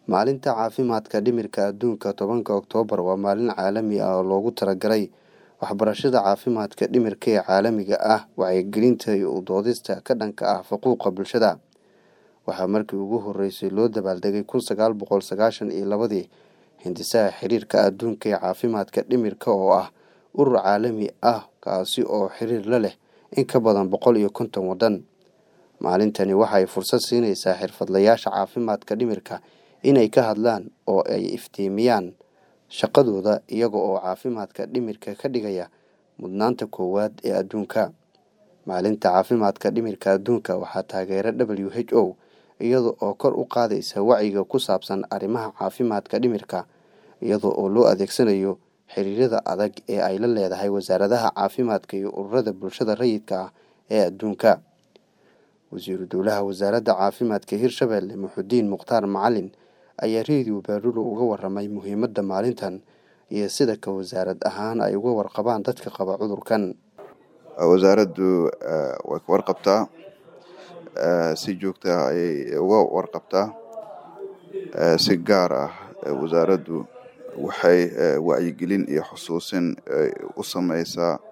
Maalinta Caafimaadka Dhimirka Adduunka tobanka Oktoobar waa maalin caalami ah oo loogu talagalay waxbarashada caafimaadka dhimirka ee caalamiga ah, wacyigelinta iyo u doodista ka dhanka ah faquuqa bulshada. Waxaa markii ugu horeysay loo dabaaldegay kun sagaal boqol sagaashan iyo labadii Hindisaha Xiriirka Adduunka ee Caafimaadka Dhimirka oo ah urur caalami ah kaasi oo xiriir la leh in ka badan boqol iyo konton waddan. Maalintani waxay fursad siinaysaa xirfadlayaasha caafimaadka dhimirka inay ka hadlaan oo ay iftiimiyaan shaqadooda iyaga oo caafimaadka dhimirka ka dhigaya mudnaanta koowaad ee adduunka. Maalinta Caafimaadka Dhimirka Adduunka waxaa taageera WHO iyada oo kor u qaadaysa wacyiga ku saabsan arrimaha caafimaadka dhimirka iyada oo loo adeegsanayo xiriirada adag ee ay la leedahay wasaaradaha caafimaadka iyo ururada bulshada rayidka ah ee adduunka. Wasiiru Dowlaha Wasaaradda Caafimaadka Hirshabelle Muxudiin Mukhtaar Macalin ayaa Radio Baarulo uga warramay muhiimadda maalintan iyo sida ka wasaarad ahaan ay uga warqabaan dadka qaba cudurkan. wasaaraddu way ka warqabtaa si joogta ah ayay uga warqabtaa si gaar ah wasaaraddu waxay wacyigelin iyo xusuusin u sameysaa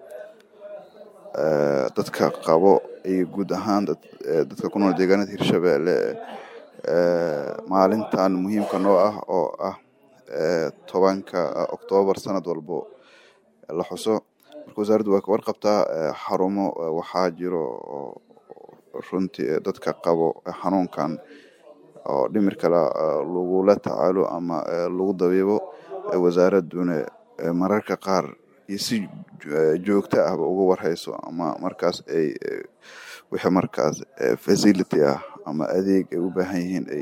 dadka qabo iyo guud ahaan dadka ku nool deegaanada Hirshabelle maalintan muhiimka noo ah oo ah tobanka Oktoobar sanad walbo la xuso marka wasaaraddu way ka warqabtaa xarumo waxaa jiro runtii dadka qabo xanuunkan oo dhimirka lagula tacaalo ama lagu dabiibo wasaaradduna mararka qaar iyo si joogto ahba uga warhayso ama markaas ay wixii markaas facility ah ama adeeg ay u baahan yihiin ay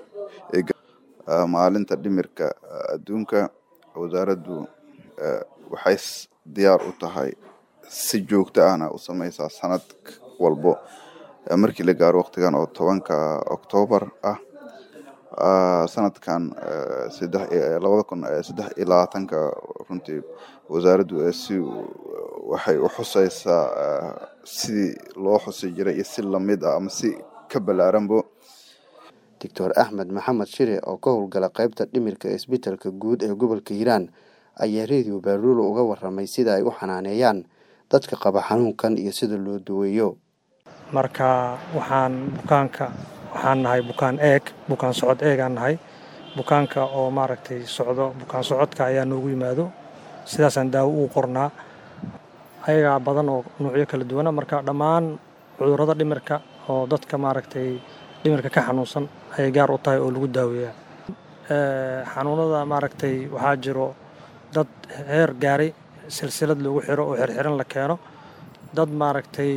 maalinta dhimirka adduunka wasaaraddu waxay diyaar u tahay si joogto ahna u sameysaa sanad walbo markii la gaaro waqtigan oo tobanka Oktoobar ah sanadkan labada kun saddex iyo labaatanka runtii wasaaraddu si waxay u xuseysaa sidii loo xusi jiray iyo si lamid ah ama si ka ballaaranbo Doctor Axmed Maxamed Shire oo ka howlgala qaybta dhimirka ee isbitaalka guud ee gobolka Hiiraan ayaa Radio Baarulo uga warramay sida ay u xanaaneeyaan dadka qaba xanuunkan iyo sida loo daweeyo. marka waxaan bukaanka waxaan nahay bukaan eeg bukaan socod eegaan nahay bukaanka oo maaragtay socdo bukaan socodka ayaa noogu yimaado sidaasaan daawo ugu qornaa ayagaa badan oo nuucyo kala duwana marka dhammaan cudurrada dhimirka oo dadka maaragtay dhimirka ka xanuunsan ayay gaar u tahay oo lagu daaweeyaa xanuunada maaragtay waxaa jiro dad heer gaaray silsilad lagu xiro oo xirxiran la keeno dad maaragtay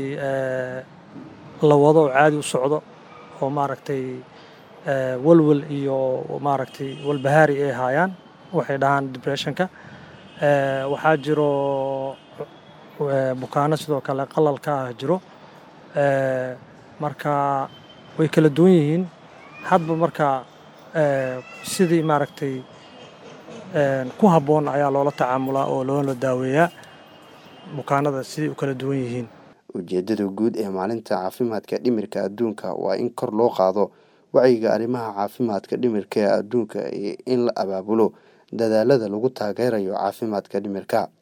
la wado oo caadi u socdo oo maaragtay walwal iyo maaragtay walbahaari ay haayaan waxay dhahaan depressionka waxaa jiro bukaano sidoo kale qalalka ah jiro marka way kala duwan yihiin hadba marka sidii maaragtay ku habboon ayaa loola tacaamulaa oo loola daaweeyaa bukaanada siday u kala duwan yihiin ujeeddada guud ee maalinta caafimaadka dhimirka adduunka waa in kor loo qaado wacyiga arrimaha caafimaadka dhimirka ee adduunka iyo in la abaabulo dadaallada lagu taageerayo caafimaadka dhimirka